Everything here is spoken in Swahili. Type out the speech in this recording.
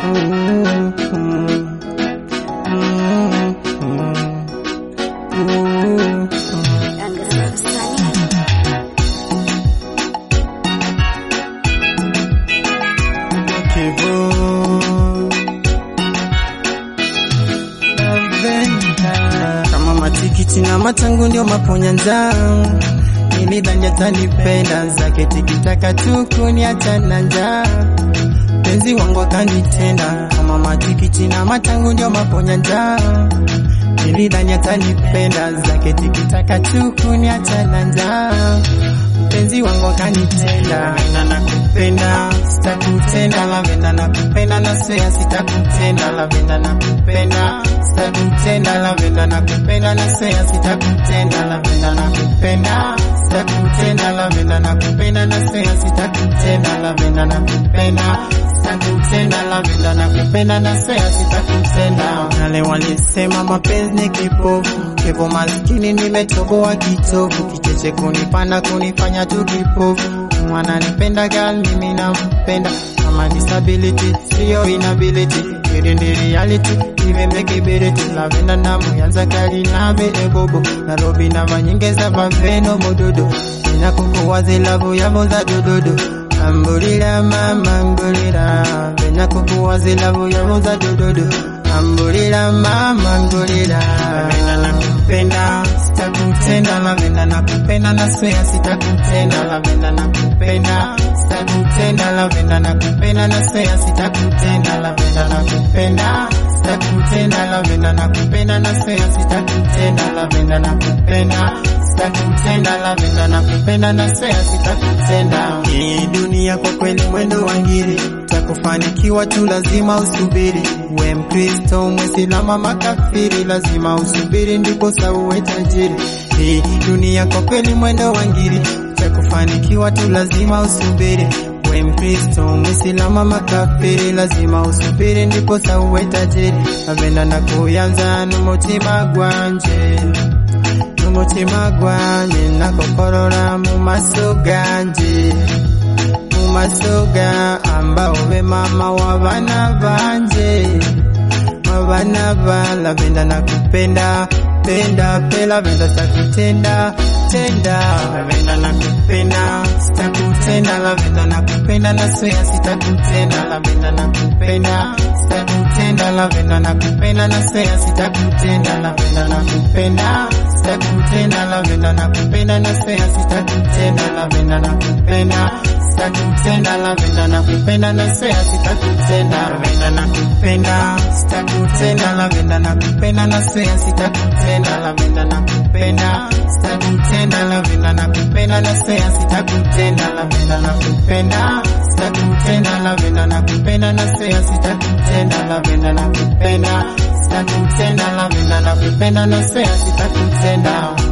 Kama matikiti na matangu ndio maponya njaa, nilidhani atanipenda zake tikitaka tu kuniacha na njaa, penzi wangu akanitenda. Kama matikiti na matangu ndio maponya njaa, nilidhani atanipenda zake tikitaka tu kuniacha na njaa, penzi wangu akanitenda. Na nakupenda sitakutenda, lavenda nakupenda, na swea sitakutenda, lavenda nakupenda sitakutenda, lavenda nakupenda, na swea sitakutenda, lavenda nakupenda sitakutenda, lavenda nakupenda, na swea sitakutenda, lavenda nakupenda sitakutenda, lavenda nakupenda, na swea sitakutenda. Wale walisema mapenzi ni kipofu, kipo maskini nimetoboa kitovu, kicheche kunipanda kunifanya tu kipofu mwana nipenda gal mimi nampenda kama disability sio inability it in the reality even make ability lavenda na muyanza kali nabe ebobo Nairobi na manyingeza baveno mododo inakukuwaze lavu yabo za dododo ambulira mama ngulira venya kukuwaze lavu yabo za dododo ambulira mama ngulira lavenda nakupenda sitakutenda lavenda nakupenda na swea sitakutenda lavenda nakupenda sitakutenda lavenda nakupenda na swea sitakutenda lavenda nakupenda sitakutenda lavenda nakupenda na swea sitakutenda lavenda nakupenda sitakutenda lavenda nakupenda na swea sitakutenda hii dunia kwa kweli mwendo wa ngiri takufanikiwa tu lazima usubiri we mkristo mwisilama makafiri lazima usubiri ndipo sauwe tajiri hii dunia kwa kweli mwendo wa ngiri takufanikiwa tu lazima usubiri we mkristo mwisilama makafiri lazima usubiri ndipo sauwe tajiri avenda na kuyanza n'umutima gwanje n'umutima gwanje nakokorora mu maso ganje mu maso ga ambao be mama wa bana banje wabana ba lavenda nakupenda penda pe lavenda takutenda tenda lavenda nakupenda sitakutenda lavenda nakupenda na swea sitakutenda lavenda nakupenda sitakutenda lavenda nakupenda na swea sitakutenda lavenda nakupenda sitakutenda lavenda nakupenda na swea sitakutenda lavenda nakupenda sitakutenda lavenda nakupenda na swea sitakutenda lavenda nakupenda sitakutenda lavenda nakupenda na swea sitakutenda lavenda nakupenda sitakutenda lavenda nakupenda na swea sitakutenda lavenda nakupenda sitakutenda lavenda nakupenda na swea sitakutenda lavenda nakupenda sitakutenda lavenda nakupenda na swea sitakutenda